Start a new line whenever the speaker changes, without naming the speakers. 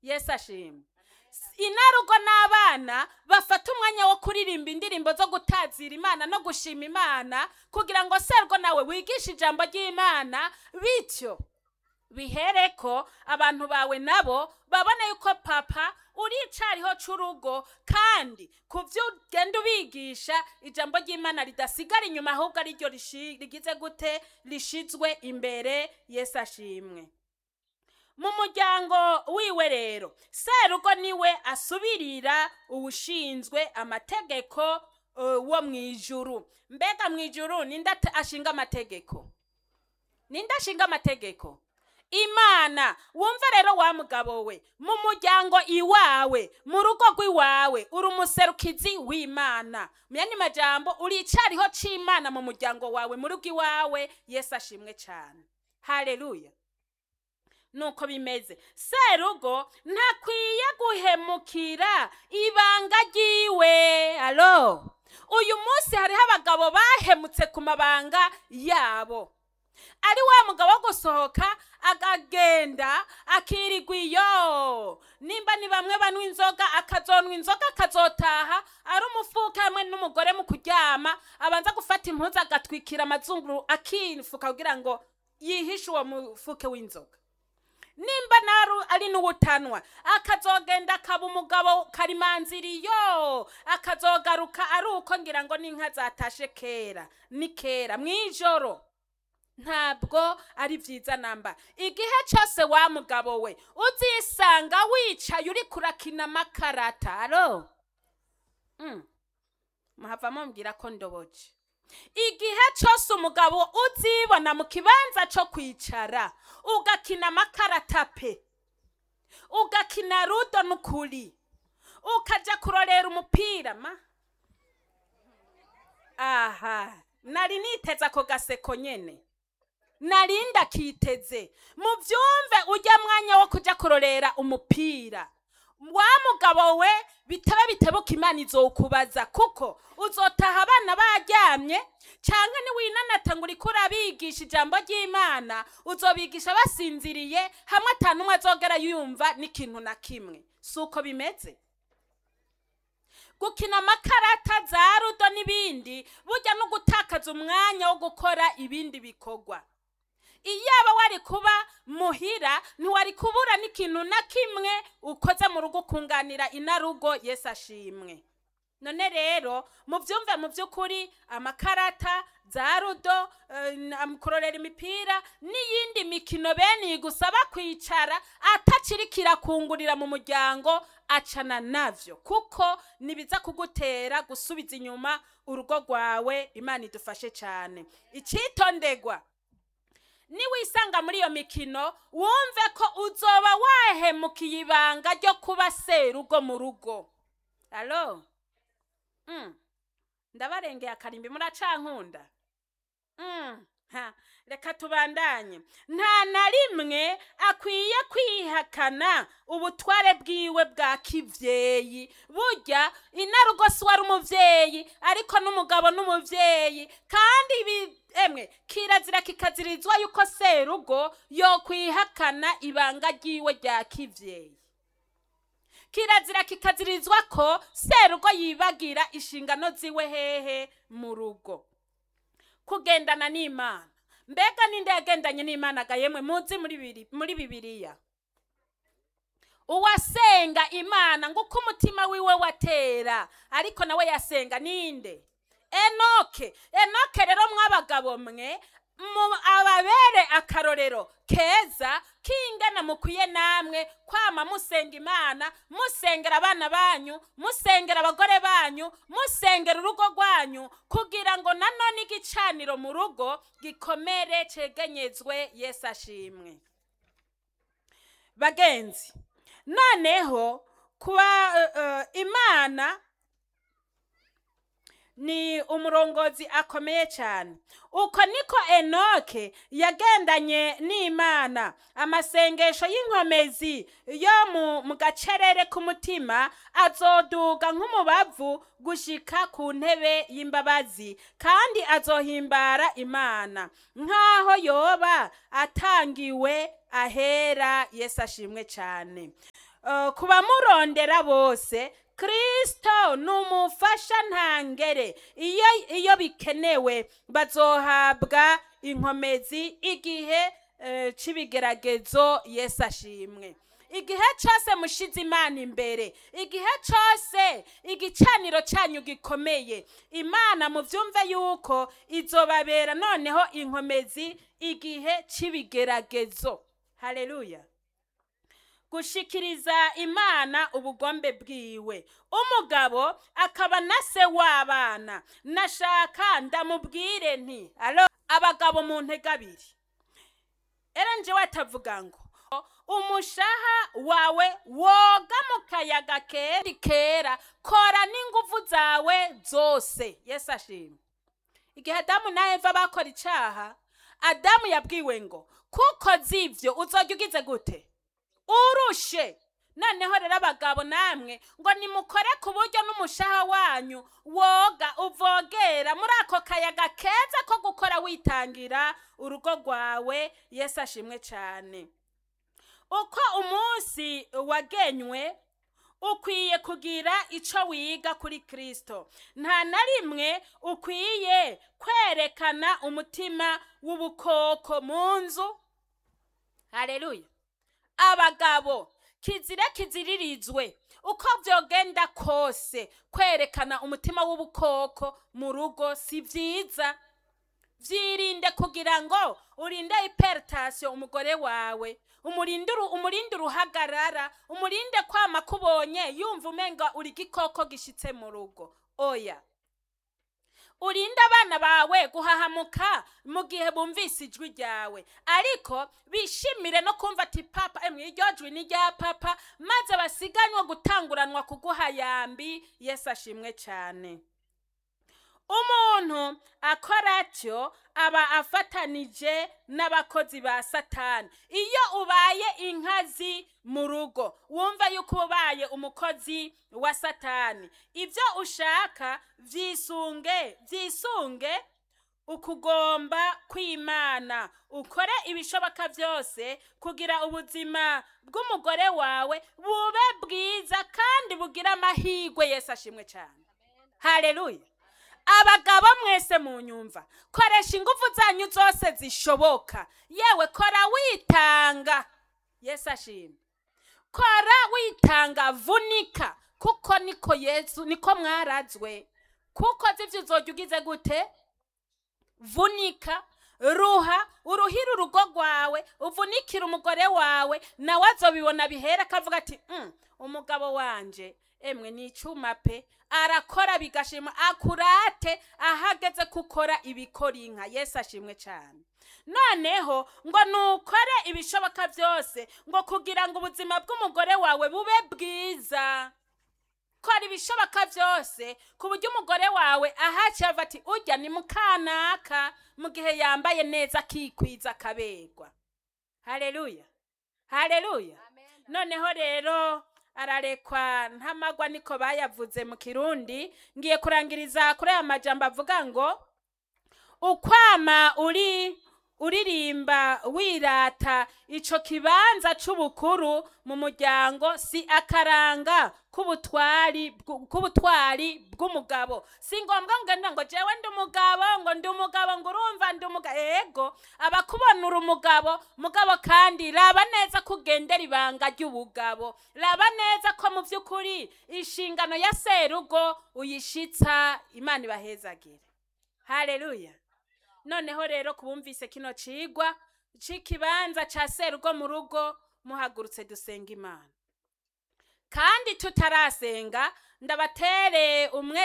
yesu ashimwe inarugo n'abana bafata umwanya wo kuririmba indirimbo zo gutazira imana no gushima imana kugira ngo serwo nawe wigishe ijambo ry'imana bityo bihereko abantu bawe nabo babone yuko papa uricariho c'urugo kandi ku vyo ugenda ubigisha ijambo ry'imana ridasigara inyuma ahubwo ariryo rishi- rigize gute rishizwe imbere yesu ashimwe mu muryango wiwe rero serugo niwe asubirira uwushinzwe amategeko uh, wo mw'ijuru mbega mw'ijuru ninde ate- ashinga amategeko ninde ashinga amategeko imana wumve rero wa mugabo we mu muryango iwawe mu rugo rw'iwawe uri umuserukizi w'imana mu yandi majambo uricariho c'imana mu muryango wawe mu rugo iwawe yesu ashimwe cyane haleluya nuko bimeze serugo ntakwiye guhemukira ibanga ryiwe alo uyu munsi hariho abagabo bahemutse ku mabanga yabo ari wa mugabo wo gusohoka akagenda akirirwa iyo nimba ni bamwe banywa inzoga akazonwa inzoga akazotaha ari umufuka hamwe n'umugore mu kuryama abanza gufata impuzu agatwikira amazunguru akifuka kugira ngo yihishe uwo mufuke w'inzoga nimba naru ari n'ubutanwa akazogenda akaba umugabo karimanziriyo akazogaruka ari uko ngira ngo n'inka zatashe kera ni kera mw'ijoro ntabwo ari byiza namba igihe cyose wa mugabo we uzisanga wicaye uri kurakina amakarata aro Mm. muhava mumbwira ko ndoboje igihe cyose umugabo uzibona mu kibanza cyo kwicara ugakina amakarata pe ugakina rudo n'ukuri ukaja kurorera umupira ma aha nari niteze ako gaseko nyene nari ndakiteze muvyumve ujya mwanya wo kuja kurorera umupira wa mugabo we bitaba bitebuka imana izokubaza kuko uzotaha abana baryamye canke niwinanata ngo uriko urabigisha ijambo ry'imana uzobigisha basinziriye hamwe ata n'umwe azogera yumva n'ikintu na kimwe si uko bimeze gukina amakarata za rudo n'ibindi burya no gutakaza umwanya wo gukora ibindi bikorwa iyaba wari kuba muhira ntiwari kubura n'ikintu na kimwe ukoze mu rugo ukunganira inarugo yesu ashimwe none rero mubyumve mu by'ukuri amakarata za rudo eh, na- kurorera imipira n'iyindi mikino bene iyi gusaba kwicara atakiri kirakungurira mu muryango acana navyo kuko nibiza kugutera gusubiza inyuma urugo rwawe imana idufashe cyane icitondegwa niwisanga muri iyo mikino wumve ko uzoba wahemukiye ibanga ryo kuba serugo mu rugo alo Mm. ndabarengeye akarimbi muracankunda Mm, ha, reka tubandanye nta na rimwe akwiye kwihakana ubutware bwiwe bwa kivyeyi burya inarugo si wari umuvyeyi ariko n'umugabo n'umuvyeyi kandi ibi emwe kirazira kikazirizwa yuko serugo yokwihakana ibanga ryiwe rya kivyeyi kirazira kikazirizwa ko serugo yibagira inshingano ziwe hehe mu rugo kugendana n'imana mbega ninde yagendanye n'imana ga yemwe muzi muri bibiri- muri bibiliya uwasenga imana ngo uko umutima wiwe watera ariko nawe yasenga ninde enoke enoke rero mw'abagabo mwe mu ababere akarorero keza kingana mukwiye namwe kwama musenga imana musengera abana banyu musengera abagore banyu musengera urugo rwanyu kugira ngo nanone igicaniro mu rugo gikomere cegenyezwe yesu ashimwe bagenzi noneho kuba eh, eh, imana ni umurongozi akomeye cyane uko niko enoke yagendanye n'imana amasengesho y'inkomezi yo mu, mu gacerere k'umutima azoduga nk'umubavu gushika ku ntebe y'imbabazi kandi azohimbara imana nk'aho yoba atangiwe ahera yesu ashimwe cyane eh, ku bamurondera bose kristo ni umufasha ntangere iyo iyo bikenewe bazohabwa inkomezi igihe eh, c'ibigeragezo yesu ashimwe igihe cyose mushize imana imbere igihe cyose igicaniro cyanyu gikomeye imana mubyumve yuko izobabera noneho inkomezi igihe c'ibigeragezo haleluya gushikiriza imana ubugombe bwiwe umugabo akaba na se w'abana nashaka ndamubwire nti alo abagabo mu ntege abiri era njewe atavuga ngo umushaha wawe woga mu kayaga kera kera kora n'inguvu zawe zose yesu ashimwe igihe adamu na eva bakora icaha adamu yabwiwe ngo kuko zivyo uzojya ugize gute urushe noneho rero abagabo namwe ngo nimukore ku buryo n'umushaha wanyu woga uvogera muri ako kayaga keza ko gukora witangira urugo rwawe yesu ashimwe cyane uko umunsi wagenywe ukwiye kugira icyo wiga kuri kirisito nta na rimwe ukwiye kwerekana umutima w'ubukoko mu nzu hareruya abagabo kizire kiziririzwe uko byogenda kose kwerekana umutima w'ubukoko mu rugo si byiza byirinde kugira ngo urinde iperitasiyo umugore wawe umurinde uru- umurinde uruhagarara umurinde kwama kubonye yumva umenga uri igikoko gishitse mu rugo oya urinde abana bawe guhahamuka mu gihe bumvise ijwi ryawe ariko bishimire no kumva ati papa emwe iryo jwi ni rya papa maze basiganywe gutanguranwa kuguha yambi yesu ashimwe cyane umuntu akora atyo aba afatanije n'abakozi ba satani iyo ubaye inkazi mu rugo wumva yuko ubaye umukozi wa satani ibyo ushaka byisunge byisunge ukugomba kw'imana ukore ibishoboka byose kugira ubuzima bw'umugore wawe bube bwiza kandi bugire amahirwe yesu ashimwe cyane hareruya abagabo mwese mu nyumva koresha ingufu zanyu zose zishoboka yewe kora witanga yesu ashimwe kora witanga vunika kuko niko yesu niko mwarazwe kuko zivyo uzojya ugize gute vunika ruha uruhire urugo rwawe uvunikire umugore wawe nawe azobibona bihera akavuga ati "Mm, umugabo wanje emwe ni icyuma pe arakora bigashima akurate ahageze gukora ibikora inka yesu ashimwe cyane noneho ngo nukore ibishoboka byose ngo kugira ngo ubuzima bw'umugore wawe bube bwiza kora ibishoboka byose ku buryo umugore wawe ahaciye ava ati ujya ni mukanaka mu gihe yambaye neza akikwiza akaberwa hareruya hareruya noneho rero ararekwa ntamagwa niko bayavuze mu kirundi ngiye kurangiriza kuri aya majambo avuga ngo ukwama uri uririmba wirata ico kibanza c'ubukuru mu muryango si akaranga k'ubutwari bw- k'ubutwari bw'umugabo si ngombwa ngenda ngo jewe ndi umugabo ngo ndi umugabo ngo urumva ndi umugabo ego abakubona uri umugabo mugabo kandi raba neza ko ugendera ibanga ry'ubugabo raba neza ko mu by'ukuri inshingano ya serugo uyishitsa imana ibahezagire haleluya noneho rero kubumvise kino cigwa c'ikibanza ca serugo mu rugo muhagurutse dusenga imana kandi tutarasenga ndabatere umwe